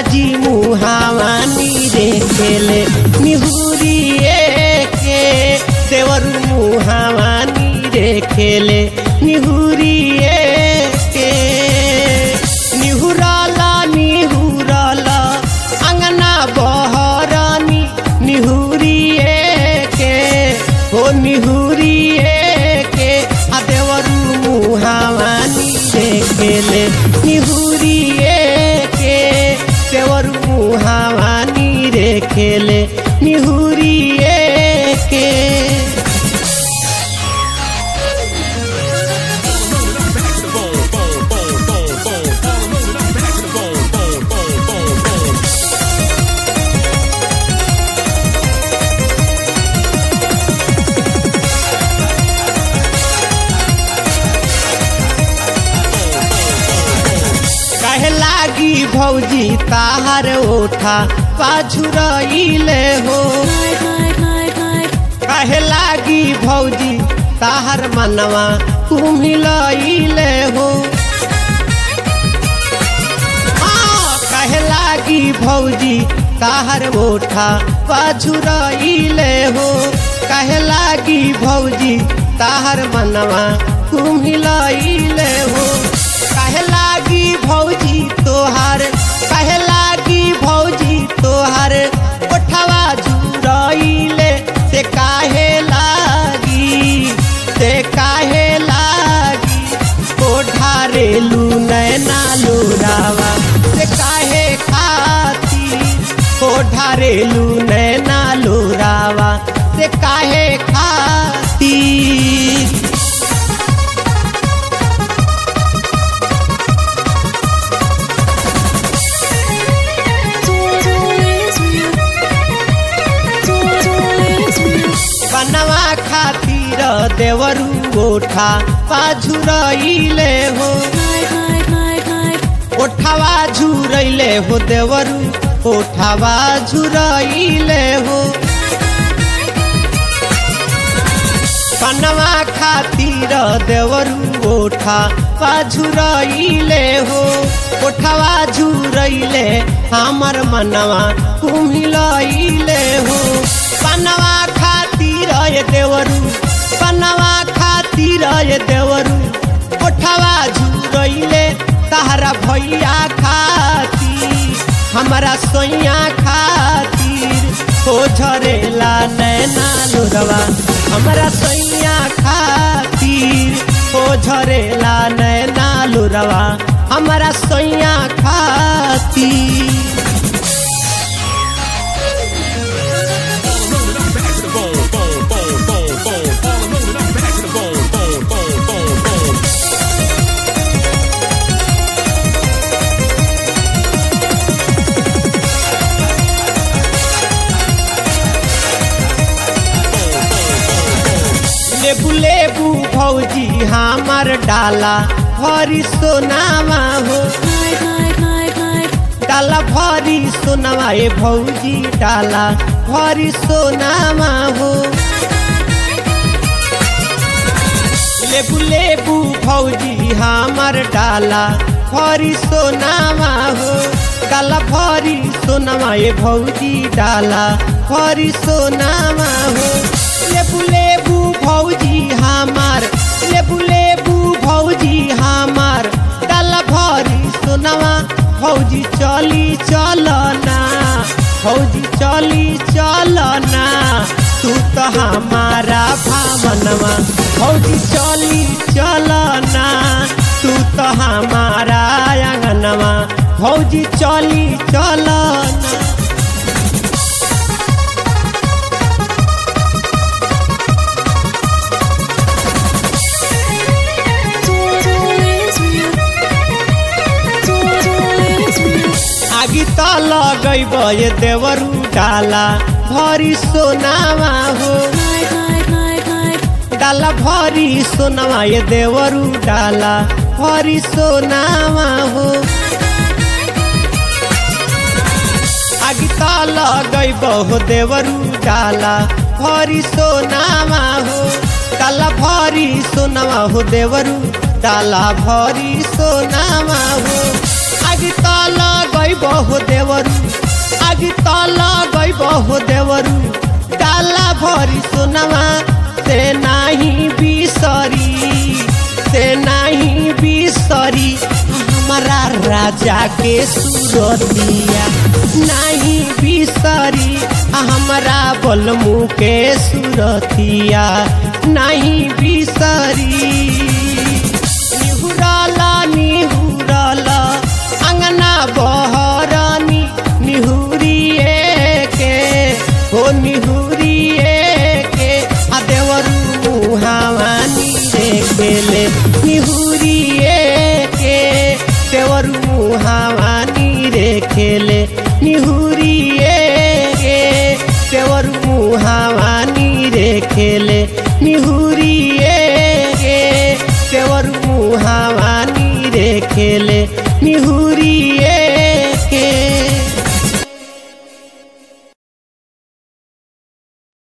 जी मुहावानी रे खेले निहुरिए के देवर मुहावानी रे खेले निहुरिए के निहुराला निहुराला अंगना बहरानी निहुरिए के हो निहुरिए के आ देवरू मुहावानी रे खेले निहुरिए के देवरू मुहावानी रे खेले निहुरिए के कहे लागी भौजी ताहर ओठा पाछुरइले हो कहे लागी भौजी ताहर मनवा कुमिलइले हो हाँ, कहे लागी भौजी ताहर ओठा पाछुरइले हो कहे लागी भौजी ताहर मनवा कुमिलइले हो कहे लागी भौजी तोहार कहे लागी भौजी तोहार ओठवा जुरइले से काहे लागी से काहे लागी ओढ़ारेलू नैना लोरावा से काहे खाती ओढ़ारेलू नैना लोरावा से काहे खाती बनवा खातिर देवरू ओठा पाझुरइले हो ओठावा झुरइले हो देवरू ओठावा झुरइले हो बनवा खातिर देवरू ओठा पाझुरइले हो ओठावा झुरइले हमर मनवा कुमिलइले हो बनवा खातिर ये देवरू बनवा खातिर ये देवरू ओठवा झुरइले तहरा भैया खातिर हमारा सोइया खातिर हो झरेला नैना लोरवा हमारा सोइया खातिर हो झरेला नैना लोरवा हमारा सोइया खातिर लेबू लेबू भौजी हमर डाला भरी सोनामा हो डाला भरी सोनामा ए भौजी डाला भरी सोनामा हो लेबू लेबू भौजी हमर डाला भरी सोनामा हो डाला भरी सोनामा ए भौजी डाला भरी सोनामा हो लेबू लेबू भौजी हमार लेबू लेबू भौजी हमार डाला भरी सोनामा भौजी चली चलना भौजी चली चलना तू तो हमारा भावनवा भौजी चली चलना तू तो हमारा आंगनवा भौजी चली चलना आगी त लगैब ये देवरू डाला भरी सोनामा हो डाला भरी सोनामा ये देवरू डाला भरी सोनामा हो आगी त लगैब हो देवरू डाला भरी सोनामा हो डाला भरी सोनामा हो देवरू डाला भरी सोनामा हो आगे तल गईब हो देवरू आगे तल गईब हो देवरू डाला भरी सोनवा से नाही बिसरी से नहीं बिसरी हमारा राजा के सुरतिया नहीं बिसरी हमारा बलमू के सुरतिया नहीं बिसरी निहुरला निहुरला अंगना बहरनी निहुरिए के हो निहुरिए के आ देवरू मुहावानी रे गेले निहुरिए के देवरू मुहावानी रे खेले निहुरिए के देवरू मुहावानी रे खेले निहुरिए के देवर मुहावानी रे खेले निहू